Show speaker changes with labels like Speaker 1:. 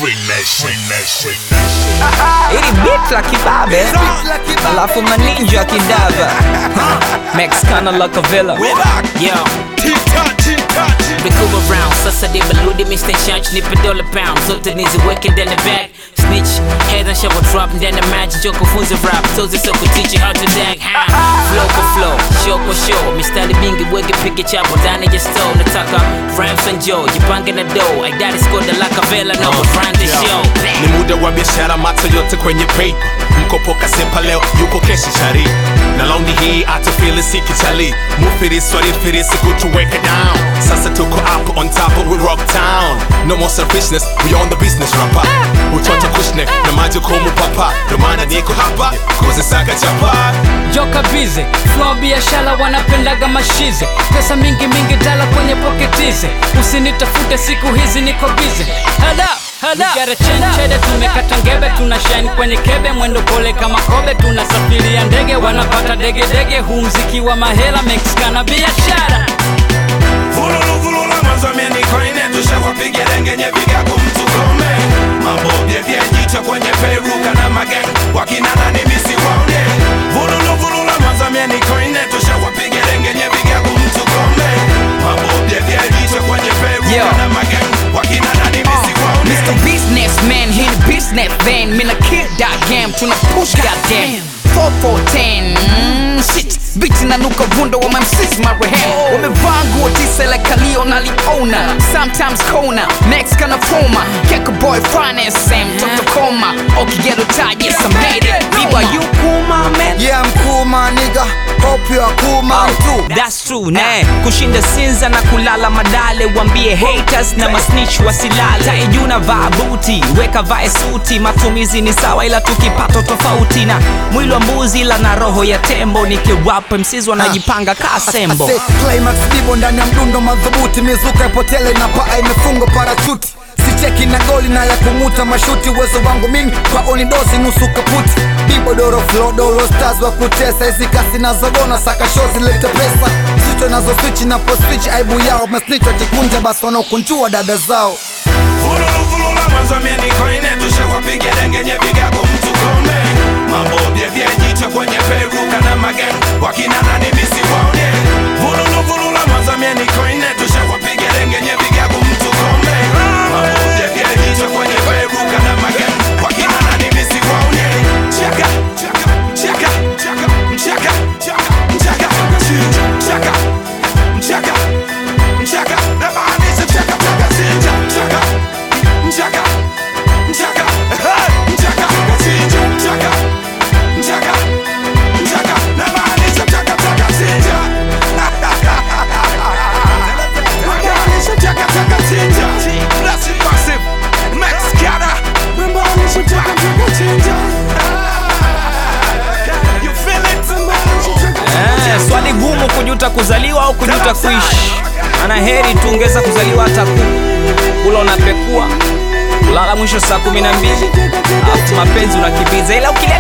Speaker 1: Free nation, nation,
Speaker 2: ili beat la kibabe alafu maninja kidava mexicana la cavilla
Speaker 3: Yo, Biko around, sasa di baludi Mr. Church nipe dollar pound zote niziweke ndani bag snitch head and shovel drop ndani match jo kufunza rap tozi so kuteach you how to dag how flow kwa flow show kwa show mistari mingi weke pige chapo ndani ya store nataka rhymes and joe jipange na dough I daddy scored the like a vela no uh, run the show
Speaker 4: ni muda wa biashara macho yote kwenye paper mkopo kasepa leo yuko keshi shari na laundi hii atafili sikichali mufirisi walifirisi kutuweka down sasa tuko up on top of we rock town no more selfishness we on the business rapper utoto kushne na majukumu papa ndo maana niko hapa kuzisaka chapa
Speaker 5: joka bize flow biashara wanapendaga mashize pesa mingi mingi dala kwenye poketize usinitafute siku hizi niko bize hada hada chenchede tumekata ngebe tuna shine kwenye kebe mwendo pole kama kobe tunasafiria ndege wanapata degedege huu mziki wa mahela mexikana biashara
Speaker 6: Vululuvulula mwanzo mieni koine tushawapiga dengenye vigago mtukome mabobye vyejicho kwenye peruka na mageng wakina nani misi waone Vululuvulula mwanzo mieni koine tushawapiga dengenye vigago mtukome mabobye vyejicho kwenye peruka
Speaker 2: Yo.
Speaker 6: na mageng wakina nani misi waone
Speaker 2: Mr. Businessman, hii ni business van Mina kill that game, tuna push that game 4410 mm, shit Biti na nuka vundo wa MCs marehemu Wamevaa nguo tisa la kalio na liona Sometimes kona, next kana foma Keka boy finance, mtoto koma Okigeto tight, yes I made it Biba you cool my man
Speaker 7: Yeah, I'm cool, my nigga. Hope you are cool, man, too.
Speaker 2: That's true, ne kushinda sinza na kulala madale wambie haters na masnitch wasilale taijuna vaa buti weka vae suti matumizi ni sawa ila tukipato tofauti na mwili wa mbuzi ila na roho ya tembo nikiwapa msizi wanajipanga kaa sembo
Speaker 7: Say, Climax dibo ndani ya mdundo madhubuti, mizuka ipotele na paa imefungwa parachuti sicheki na goli na ya kumuta mashuti, uwezo wangu mimi kwa onidosi nusu kaputi, dibo doro flow dolo stars wa kutesa, hizi kasi nazogona saka show zilete pesa, zicho nazo switch na po switch, aibu yao masnitch wakikunja basi wanaokunjua dada zao
Speaker 6: Vululuvulula mwanzo mieni koine tushawapiga dengenye vigago mtukome mabobye vyejicho kwenye peruka na mageng wakina nani misi waone Vululuvulula mwanzo mieni koine tushawapiga dengenye vigago mtukome mabobye vyejicho kwenye peruka na mageng wakina nani misi waone Chaka, chaka, chaka, chaka, chaka, chaka, chaka, chaka, chaka, chaka, namaanisha chaka, chaka, chinja, chaka, chaka, chaka, hey, chaka, chinja, chaka, chaka, chaka, namaanisha chaka, chaka, chinja. Namaanisha chaka, chaka, chinja. That's it, massive. Mexicana. Namaanisha chaka, chaka, chinja. You feel it? Namaanisha chaka, chaka,
Speaker 2: Eh, swali gumu kujuta kuzaliwa au kujuta kuishi ana heri tungeza kuzaliwa hata ku kula unapekua kulala mwisho saa kumi na mbili alafu mapenzi unakimbiza ila ukili